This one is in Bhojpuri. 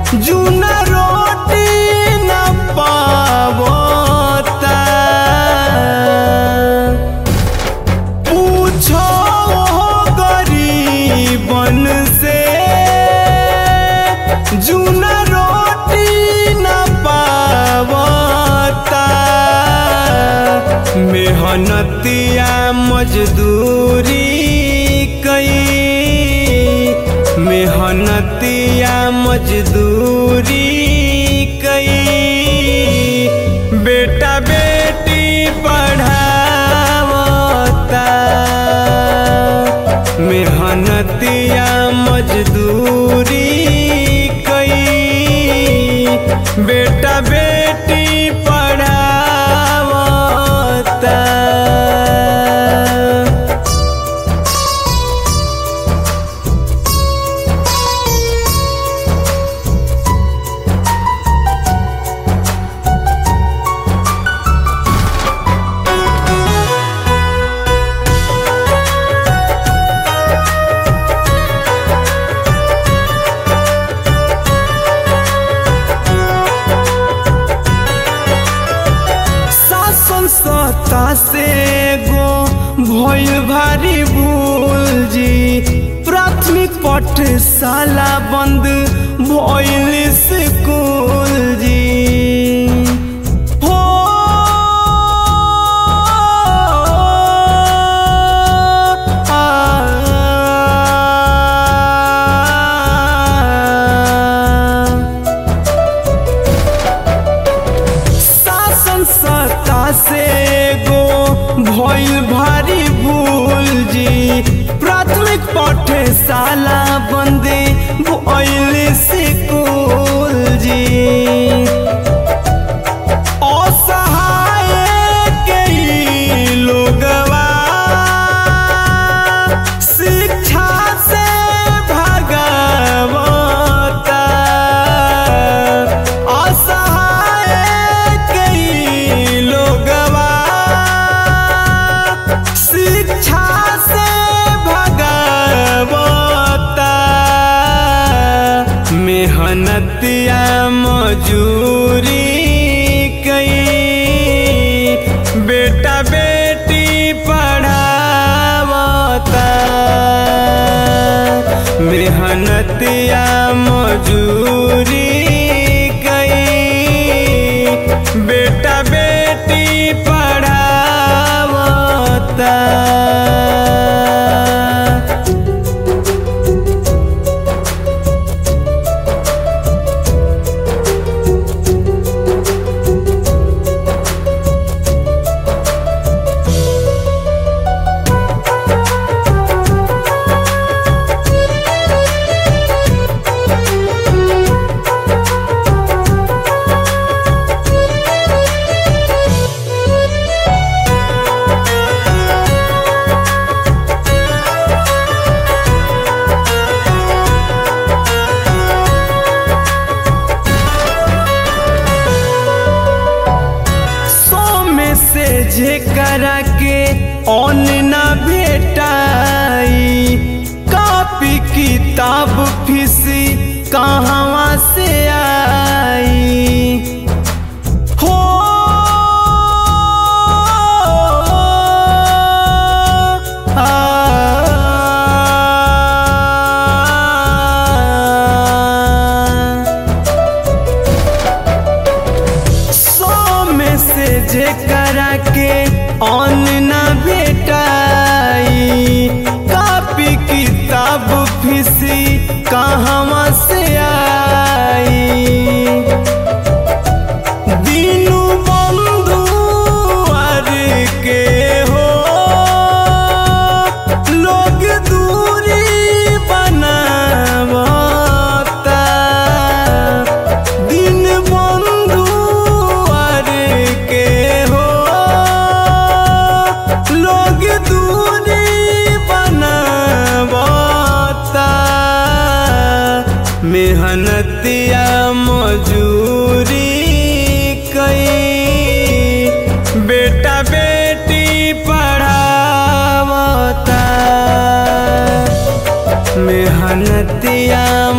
जूना रोटी न पावता पूछो गरीबन से जूना रोटी न पावता मेहनतिया मजदूरी कई मेहनतिया मजदूरी कई बेटा बेटी पढ़ावता मेहनतिया मजदूरी कई बेटा बेटी पढ़ावता शासन सत्ता से गो भइल भारी भूल जी प्राथमिक पाठशाला बंद भइल स्कूल जी हो आ, शासन सत्ता से गो भइल भारी भूल जी प्राथमिक पाठशाला बंदे भइल स्कूल जी असहाय के ई लोगवा शिक्षा से भगवता असहाय के ई लोगवा शिक्षा से भगवता मेहनतिया मजूरी कई बेटा बेटी पढ़ावता मेहनतिया मजूरी कई बेटा बेटी पढ़ावता सौ में से जेकरा के ऑन ना भेटाई कॉपी किताब फीसी कहवा से आई हो आ, सौ में से जेकरा के ऑन ना भेटाई कॉपी किताब फीसी कहवा से आई दीनू बंधु अर के हो लोग दूरी बनावता दिन बंधु अर के हो लोग दूरी बनावता मेहनतिया मजूरी कई बेटा बेटी पढ़ावता मेहनतिया